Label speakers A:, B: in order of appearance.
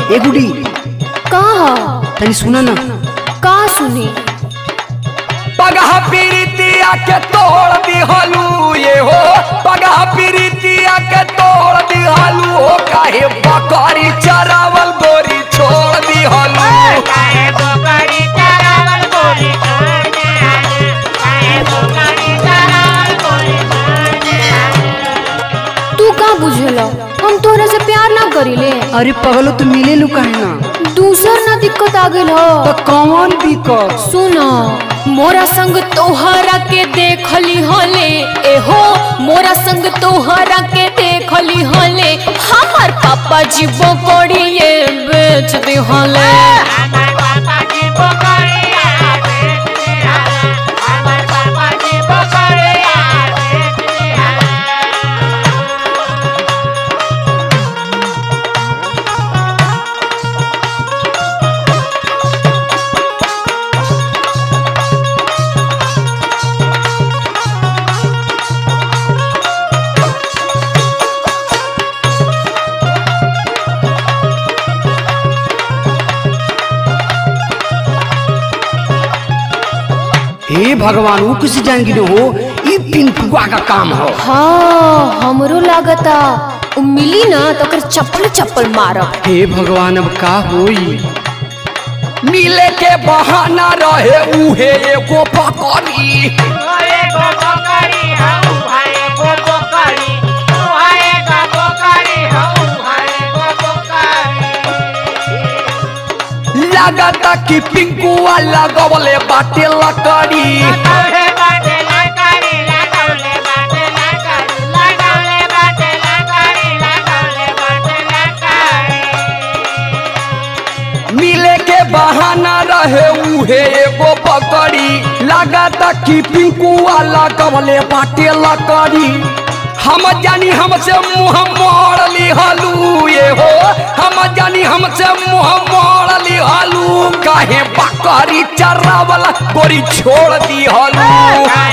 A: ए गुडी
B: का ह
A: तनी सुना ना
B: का सुनी
C: पगह पीरितिया के तोड़ दिहलू ये हो पगह पीरितिया के तोड़ दिहलू हो काहे बकरी चरावल गोरी छोड़ दिहलू
B: तू का बुझेला हम तोरा से प्यार ना करीले
A: अरे पगलो तू मिले लू काहे ना
B: दूसर ना दिक्कत आ गइल
A: तो
B: ह
A: कौन दिक्कत
B: सुन मोरा संग तोहरा के देखली हले एहो मोरा संग तोहरा के देखली हले हमर पापा जी बकड़िए बेच दे हले
A: हे भगवान वो किसी जान की हो ई पिंटुआ का काम हो
B: हाँ हमरो लागता उ मिली ना तो ओकर चप्पल चप्पल मारब
A: हे भगवान अब का होई
C: मिले के बहाना रहे उहे एगो बकरी लागता कि पिंकुआ लगवले बाटे लकड़ी मिले के बहाना रहे उहे एगो बकरी लागता कि पिंकुआ लगवले बाटे लकड़ी हम जानी हमसे मुंह मोड़ लिहलू ये हो हम जानी हमसे मुंह मोड़ लिहलू काहे बकरी चरावला गोरी छोड़ दिहलू